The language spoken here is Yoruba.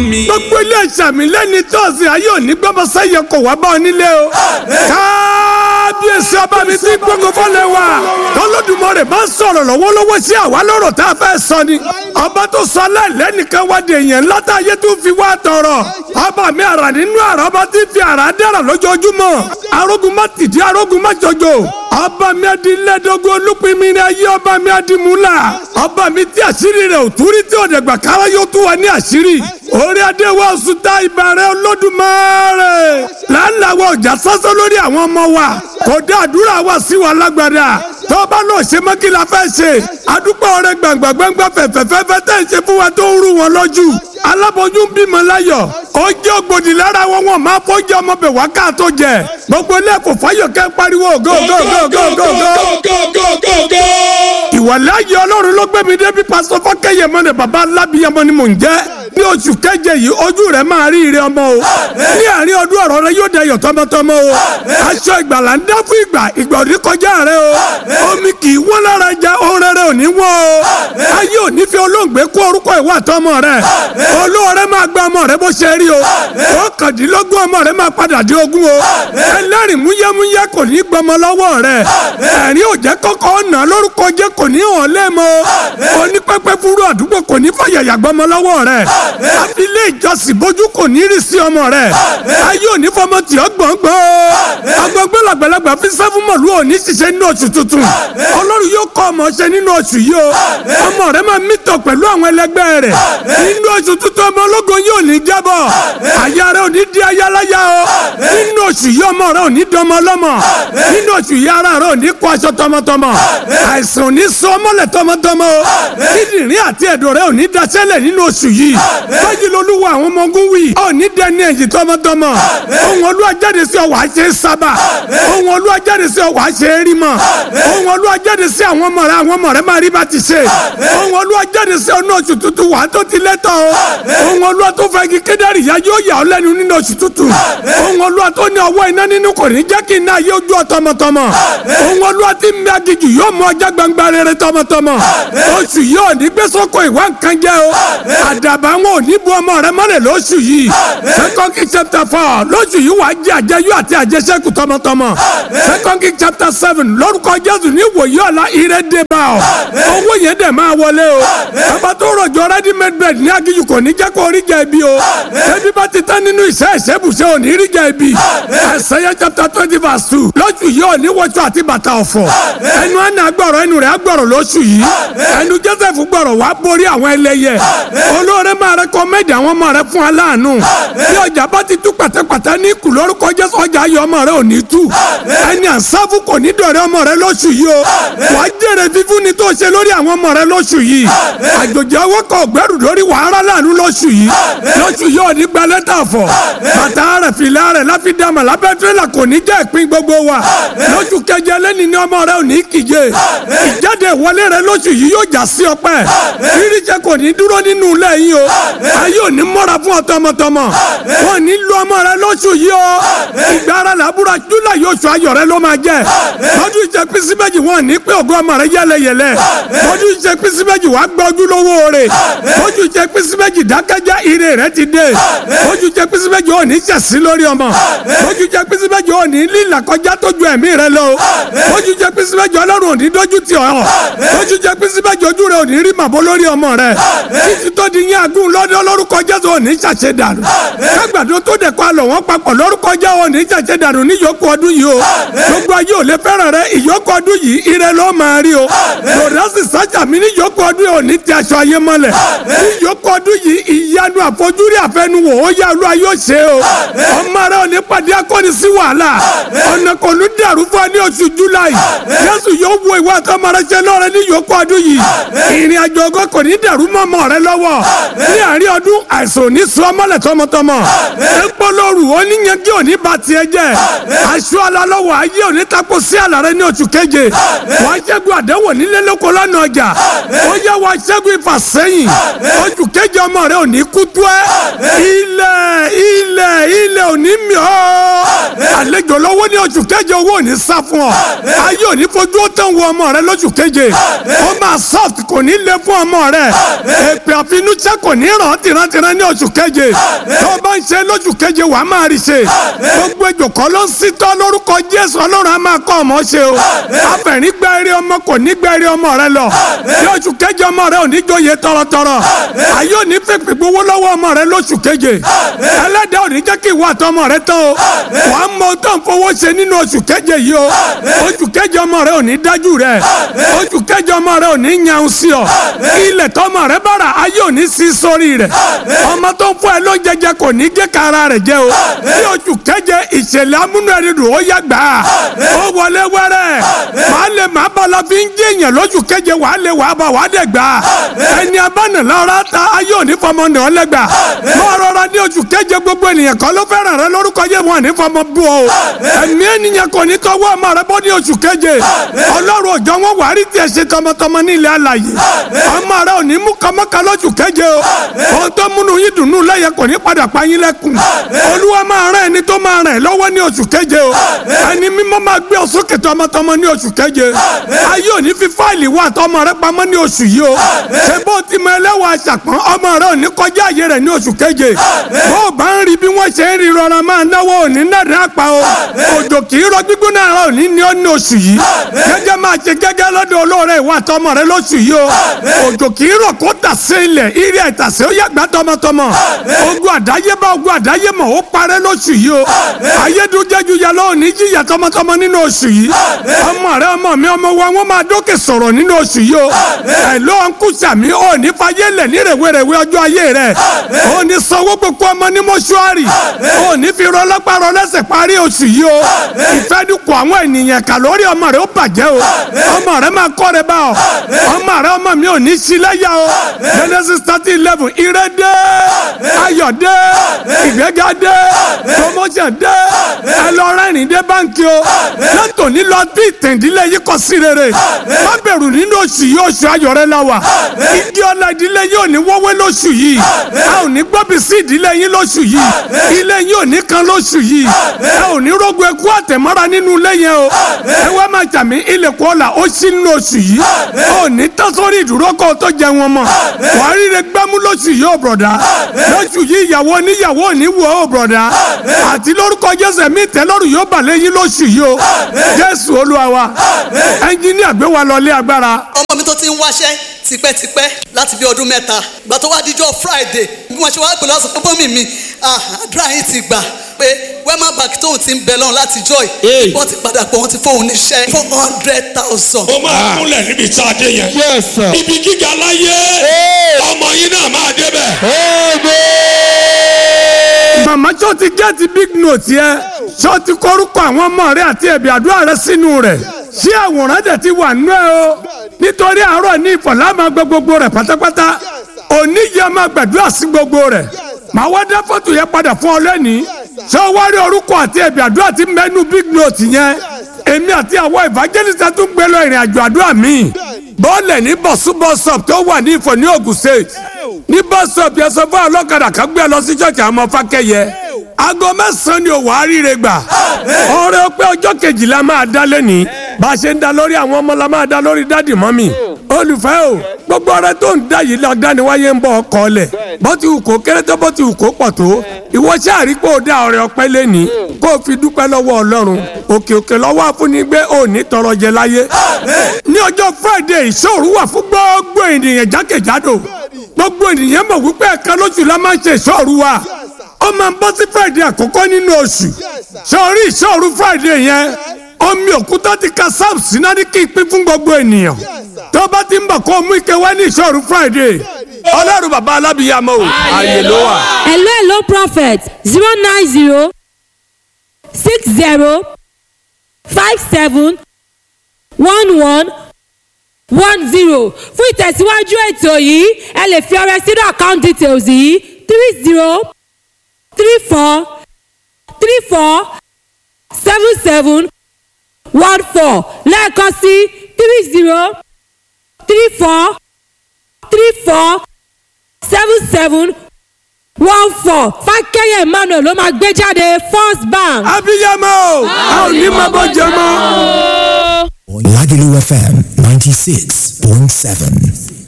mi. gbogbo ilé ìsàmì lẹ́ni tọ́sí ayé òní gbọ́mọsẹ́ yẹ kó wá bá ọ nílé o. kábíyèsí ọba mi ti gbogbo fọlẹ̀ wa. tọ́lọ́dúnmọ́rẹ̀ máa ń sọ̀rọ̀ lọ́wọ́lọ́wọ́ sí àwa lọ́rọ̀ tá a fẹ́ sọ ni. ọba tó sọ aláìlẹ́nìkan wá di èèyàn ńláta ayé tó fi wá tọrọ. ọba mi àrà nínú àrà ọba tí fi àrà dára lójoojúmọ́. arógun má tìdí arógun má jọjọ. ọba mi adilẹ́dógún olúpinmi ni ayé ọba mi adimúlà. ọba mi tí àṣírí rẹ̀ ò túrí tí òdẹ̀gbà kára yóò tún wà ní àṣírí. orí adé wa oṣù tá ìbàrẹ̀ olódùmarè. láńláwọ̀ ọjà sásán lórí àwọn ọmọ wa. kò dé àdúrà wa sí wa lágbàdà. tó bá lọ ṣe mọ́ kí la fẹ́ ṣe. adúpẹ́ ọ̀rẹ́ gbàngbàngbà fẹ̀fẹ̀fẹ̀fẹ̀ tẹ̀ ń ṣe fún wa tó ń rú wọn lójú. aláboyún bímọ láyọ̀. ó jẹ́ ògbòdì lára wọn wọn máa fọ́jọ́ ọmọbẹ̀ wá ká tó jẹ. gbogbo ilé kò fáyọ̀ kẹ́ pariwo go go go go go go ìwàláyé ọlọ́run ló gbé mi débi pásítọ̀ fọ́kẹ́yẹ mọ́ni bàbá alábìyẹmọ ni mò ń jẹ́ ní oṣù keje yìí ojú rẹ máa rí ire ọmọ o ní àárín ọdún ọ̀rọ̀ rẹ yóò dayọ̀ tọmọtọmọ o aṣọ ìgbàlà ń dá fún ìgbà ìgbà òní kọjá rẹ o omi kì í wọ́n lára jẹ ohun rere òní wọ́n o ayé òní fi olóògbé kó orúkọ ìwà àtọmọ rẹ olóore máa gba ọmọ rẹ bó ṣe rí o ọkàndínlógún ọmọ rẹ máa padà dé ogún o ẹlẹ́rìí múyẹ́múyẹ́ kò ní gbọmọ lọ́wọ́ rẹ ẹ̀rín òjẹ́ kọ́kọ́ ọ̀nà lórúkọ jẹ́ kò ní hàn lẹ́mọ onípẹ́pẹ́ fúru àdúgbò kò ní fàyàyà gbọmọ lọ́wọ́ rẹ àfilé ìjọsìn bójú kò ní rí sí ọmọ rẹ ayé òní fọmọ tì ọ́ gbọ̀ngbọ̀n agbọ̀ngbẹ́ làgbàlagbà fi sẹ́fún mọ̀lú òní ṣiṣẹ́ nínú oṣù tuntun ọlọ́run yóò kọ́ ọmọ ṣe nínú oṣù yìí o ọmọ rẹ máa mítọ̀ pẹ̀lú àwọn ẹlẹgbẹ́ rẹ nínú oṣù tuntun ọmọ ológun yóò ní jábọ̀ àyà rẹ òní di ayáláyà o nínú oṣù yìí ọmọ rẹ òní dọmọ lọ́mọ nínú oṣù yìí ara rẹ òní kó aṣọ tọmọtọmọ àìsàn òní sọ ọmọlẹ̀ tọmọtọmọ o kíndìnrín àti ẹ̀dọ̀ rẹ òní daṣẹ́lẹ̀ nínú oṣù yìí báyìí lolúwa àwọn ọmọ ogun wí òní dẹni ẹ̀yìn tọmọtọmọ ohun olúwa jáde sí ọ wàá ṣe é sábà ohun olúwa jáde sí ọ wàá ṣe é rí mọ ohun olúwa jáde sí àwọn ọmọ rẹ àwọn ọmọ rẹ máa rí bá ti ṣe ohun olúwa jáde sí ọ ní oṣù tuntun wàá tó ti lẹ́tọ̀ o ohun olúwa tó fẹ́ kí kédárì yá yóò yà ọ́ lẹ́nu nínú oṣù tuntun ohun olúwa tó ní ọwọ́ iná nínú kò ní jẹ́ kí iná yé ojú ọ tọmọtọmọ ohun olúwa tí mi agijù yóò mú ọjà gbangba rere tọmọtọmọ oṣù yìí ò ní gbé sọ́kò ìwà nǹkan jẹ́ o àdàbà wọn ò ní bu ọmọ rẹ mọ́lẹ̀ lóṣù yìí second king chapter four lóṣù yìí wàá jẹ àjẹyó àti àjẹsẹ́kù tọmọtọmọ second king chapter seven lórúkọ jésù ní ìwòye ọ̀la ire dé bá ọ owó yẹn dẹ̀ máa wọlé o bàbá tó rọ̀jò ready made bread ní agijù kò ní jẹ́ kó rí jẹ ibi o ebi bá ti tán nínú iṣẹ́ ìṣẹ́bùṣẹ́ ò ní rí jẹ ibi Isaiah chapter twenty verse two lóṣù yìí ò ní wọṣọ àti bàtà ọ̀fọ̀ ẹnu àná gbọ̀rọ̀ ẹnu rẹ̀ gbọ̀rọ̀ lóṣù yìí ẹnu joseph gbọ̀rọ̀ wá borí àwọn ẹlẹ́yẹ olóore máa rẹkọmẹ́dì àwọn ọmọ rẹ fún aláàánú bí ọjà bá ti tú pàtẹ́pàtẹ́ ní kù lórúkọ jésù ọjà ayọ̀ ọmọ rẹ ò ní tú ẹni àsáfù kò ní dọ̀rẹ́ ọmọ rẹ lóṣù yìí o wàá jèrè fífún ni tó ṣe lórí àwọn ọmọ rẹ lóṣù yìí àjòjì ọwọ́ kan ògbẹ́rù lórí wàhálà láàánú lóṣù yìí lóṣù yìí ò ní gba lẹ́tà fọ̀ bàtà rẹ̀ fìlà rẹ̀ láfídàmà lábẹ́ tírélà kò ní jẹ́ ìpín gbogbo wa lóṣù keje lẹ́ni ní ọmọ rẹ ò ní kíje ìjáde ìwọlé rẹ lóṣù yìí yóò já sí ọpẹ́ ríríṣẹ́ kò ní dúró nínú ilé yìí o ayé ò ní mọ́ra fún ọ tọmọtọmọ wọn ní lu ọmọ rẹ lóṣù yìí o ìgbà ara làbúrò júlà yóò sọ ayọ̀ rẹ ló máa jẹ lọ́dún ìṣe pínsí méjì wọn ní pé ògo ọmọ rẹ yẹlẹyẹlẹ lọ́dún ìṣe pínsí méjì wàá gbọ́ ojúlówó rẹ lọ́dún ìṣe pínsí méjì dákẹ́jẹ́ ire rẹ ti dé lọ́dún ìṣe pínsí méjì ò ní ṣẹ̀sí lórí ọmọ lọ́dún ìṣe pínsí méjì ò ní lílà kọjá tójú ẹ̀mí rẹ lọ lọ́dún ìṣe pínsí méjì ọlọ́run ò ní dójú tì ọ́ lọ́dún ìṣe pínsí méjì ojú rẹ ò ní rí màbó lórí ọmọ rẹ títí tó di yín agún lọ́dọ̀ lórúkọ jésù ò ní ṣàṣẹ dànù kágbàdo tó dẹ̀ kọ́ àlọ́ wọn papọ̀ lórúkọ jẹ́ ò ní ṣàṣẹ dànù ní ìyókù ọdún yìí o gbogbo ayé ò lè fẹ́ràn rẹ ìyókù ọdún yìí ire ló máa rí o lòdàsí sájà mi ní ìyókù ọdún yìí ò ní ti aṣọ ayé mọ́lẹ̀ ní ìyókù ọdún yìí ìyanu àfojúrí àfẹnuwò ó yá olú ayé ó ṣe o ọmọ rẹ ò ní pàdé akọni sí wàhálà ọ̀nà kò ní dàrú fún ọ ní oṣù july jésù yóò wo ìwà àtọmọrẹsẹ lọrẹ ní ìyókù ọdún yìí ìrìn àjò ọgọ kò ní dàrú mọ́ ọmọ rẹ lọ́wọ́ ní àárín ọdún àìsàn ò ní sọ ọmọlẹ̀ tọmọtọmọ epo lóru oníyanjú ò ní ba tiẹ̀ jẹ́ aṣọ alalọ́wọ́ ayé ò ní tako sí àlàrẹ ní oṣù keje wàá ṣẹ́gun àdéhùn nílé lóko lọ́nà ọjà ó yẹ wàá ṣẹ́gun ìfàsẹ́yìn oṣù keje ọmọ rẹ ò ní kú tó ẹ ilẹ̀ ilẹ̀ ilẹ̀ ò ní mì ọ́ àlejò lọ́wọ́ ní oṣù keje owó ò ní sá fún ọ ayé ò ní fojú ó tán wo ọmọ rẹ lóṣù keje ó máa soft kò ní lé fún ọmọ rẹ èpè àfinúṣẹ́ kò ní ràn tìrantìran ní oṣù keje tó o bá ń ṣe lóṣù keje wàá máa rí ṣe gbogbo ejò kọ́ ló ń sítọ́ lórúkọ Jésù Ọlọ́run á máa kọ́ ọmọ ṣe o afẹ̀rín gba eré ọmọ kò ní gba eré ọmọ rẹ lọ ní oṣù keje ọmọ rẹ ò ní jóye tọrọtọrọ ayé ò ní fèpè gbowó lọ́wọ́ ọmọ rẹ lóṣù keje ẹlẹ́dàá ò ní jẹ́ kí ìwà àtọmọ rẹ tán o wàá mọ tó ń fowó ṣe nínú oṣù keje yìí o oṣù keje ọmọ rẹ ò ní dájú rẹ oṣù keje ọmọ rẹ ò ní yan sí ọ ilẹ̀ tọmọ rẹ bára ayé ò ní sí sórí rẹ ọmọ tó ń fún ẹ ló jẹjẹ kò ní gé kara rẹ jẹ o ní oṣù keje ìṣẹ̀lẹ̀ amúnú ẹni dùn ó yá gbà á ó wọlé wẹ́rẹ́ màá lè má bá la fi ń jẹ́yàn lóṣù keje wàá lè wàá bá wàá dẹ̀ gbà á ẹni abánà lọ́ra ta ayé ò ní fọmọ nà ọ́ lẹ́gbà mọ́ rọra ní oṣù keje gbogbo ènìyàn kan ló fẹ́ràn rẹ lórúkọ yé wọn ní fọmọ bú ọ ẹ̀mí ènìyàn kò ní tọwọ́ ọmọ rẹ bọ́ ní oṣù keje ọlọ́run òjò wọn wà á rí tiẹ̀ ṣe tọmọtọmọ ní ilẹ̀ alàyè ọmọ rẹ ò ní mú kọmọkà lóṣù keje o ohun tó múnú yín dùnú lẹ́yẹ kò ní padà pa yín lẹ́kùn olúwa máa rán ẹni tó máa ràn ẹ́ lọ́wọ́ ní oṣù keje o ẹni mímọ́ máa gbé ọ sókè tọmọtọmọ ní oṣù keje ayé ò ní fi fáìlì wà tọmọ rẹ pamọ́ ní oṣù yìí o ṣé bó ti mọ ẹlẹ́wọ̀n aṣàpọ̀n ọmọ rẹ ò ní kọjá àyè rẹ ní oṣù keje bó o bá ń rí bí wọ́n ṣe ń rí rọra máa náwó ò ní nàdí àpá o òjò kì í rọ gbígbóná rẹ ò ní ní ọ ní oṣù yìí gẹ́gẹ́ máa ṣe gẹ́gẹ́ lọ́dọ̀ olóore ìwà tọmọ rẹ lóṣù yìí o òjò kì í rọ kó tà sí ilẹ̀ ìrì àìtàsé ó yàgbá tọmọtọmọ ogun àdáyébá ogun àdáyémọ̀ ó parẹ́ lóṣù yìí o ayédújẹ́jú yẹ lọ́wọ́ ní jíyà tọmọtọmọ nínú oṣù yìí ọmọ rẹ ọmọ mi ọmọ wa wọn máa dókè sọ̀rọ̀ nínú oṣù yìí o ẹ̀ ló ń kú sàmí ò ní fayé lẹ̀ ní rèwerèwe ọjọ́ ayé rẹ̀ ò ní sanwó gbogbo ọmọ ní mọ́ṣúárì ò ní fi rọlọ́pàá lẹ́sẹ̀ parí oṣù yìí o ìfẹ́dùkọ̀ àwọn ènìyàn kà lórí ọmọ rẹ ó bàjẹ́ o ọmọ rẹ máa kọ́ rẹ bá ọ ọmọ rẹ ọmọ mi ò ní sí lẹ́yà o Genesis thirty eleven ire dé ayọ̀ dé ìgbéga dé promotion dé ẹ lọ rẹ́rìn dé báńkì o látòní lọ bí ìtẹ̀ndílé yìí kọ sí rere má bẹ̀rù nínú oṣù yìí oṣù ayọ̀ rẹ la wà igi ọlá ìdílé yìí ò ní wọ́wé lóṣù yìí a ò ní gbọ́bí sí ìdílé yín lóṣù yìí ilé yín ò ní kan lóṣù yìí ẹ ò ní rógun ẹkú àtẹ̀mọ́ra nínú ilé yẹn o ẹ wá máa jàmí ilẹ̀kùn ọ̀la ó ṣí nínú oṣù yìí ò ní tán sórí ìdúró kó o tó jẹ wọn mọ́ wàá ríre gbámú lóṣù yìí ò bọ̀dá lóṣù yìí ìyàwó oníyàwó ò ní wù ọ́ ò bọ̀dá àti lórúkọ jésù ẹ̀mí ìtẹ́lọ́rù yóò bà lẹ́yìn lóṣù yìí o jésù olúwa wa ẹnjíníà gbé wa lọlé agbára. ọmọ mi tó ti ń wáṣẹ́ tipẹ́tipẹ́ láti bí ọdún mẹ́ta ìgbà tó wá díjọ́ friday bí wọ́n ṣe wá pè lọ́sọ̀ pé bọ́mì mi àdúrà yín ti gbà pé wema bank tóun ti ń bẹ lọ́run láti joy wọ́n ti padà pé wọ́n ti fóun níṣẹ́ four hundred thousand. ó máa kúnlẹ̀ níbi tá a dé yẹn. Yes, sir. ibi gíga láyé ọmọ yín náà máa débẹ̀. màmá tó ti gẹ́ẹ̀tì big note yẹ tó ti kórúkọ àwọn ọmọ rẹ àti ẹ̀bì àdúrà rẹ sínú rẹ̀ ṣé àwòrán dẹ̀ ti wà nú ẹ o nítorí àárọ̀ ní ìfọ̀lá máa gbọ́ gbogbo rẹ̀ pátápátá òní yẹ máa gbàdúrà sí gbogbo rẹ̀ màá wá dá fọ́tò yẹn padà fún ọ lẹ́nìí ṣé o wá rí orúkọ àti ẹ̀bì àdúrà ti mẹ́nu big note yẹn èmi àti àwọn evangelist tún gbé lọ ìrìn àjò àdúrà míì bọ́ọ̀lẹ̀ ní bọ̀sú bọ́sọ̀p tó wà ní ìfọ̀ ní Ògùn state ní bọ́sọ̀p yẹn sọ fún ọlọ́kadà kan gbé lọ sí ṣọ́ọ̀ṣì àwọn ọmọ fákẹ́yẹ aago mẹ́sàn-án ni òwò àríire gbà ọ̀rẹ́ pé ọjọ́ kejìlá máa dá lẹ́nìí bá a ṣe ń da lórí àwọn ọmọ la máa da lórí dádì mọ́mì olùfẹ́ o gbogbo ọ̀rẹ́ tó ń dá yìí lọ dání wáyé ń bọ̀ ọkọ̀ ọ̀lẹ̀ bó ti wù kó kéré tó bó ti wù kó pọ̀ tó ìwọ sáàrí pé o dá ọrẹ ọpẹ́ lẹ́ni kó o fi dúpẹ́ lọ́wọ́ ọlọ́run òkè òkè lọ́wọ́ àfúnigbé ò ní tọrọ jẹ láyé ní ọjọ́ friday ìṣòro wà fún gbogbo ènìyàn jákèjádò gbogbo ènìyàn mọ̀ wípé ẹ̀ka lóṣù la máa ń ṣe ìṣòro wa ó máa ń bọ́ sí friday àkọ́kọ́ nínú oṣù sọrí ìṣòro friday yẹn omi òkúta ti ka sam sinadi kí n pín fún gbogbo ènìyàn tó bá ti ń bọ̀ kó o mú ike wá ní ìṣòro friday ọlọ́run bàbá alábìyàmọ́ o ààyè ló wà. hello hello prophet zero nine zero six zero five seven one one one zero fún ìtẹ̀síwájú ètò yìí ẹ lè fi ọrẹ sínú account details yìí three zero three four three four seven seven one four lẹ́ẹ̀kan sí three zero three four three four seven seven one four fákẹ́yẹ̀ emmanuel ló máa gbé jáde first bank. abiyamọ o a ò ní máa bọ́ jẹ mọ́. Lagelu FM 96.7.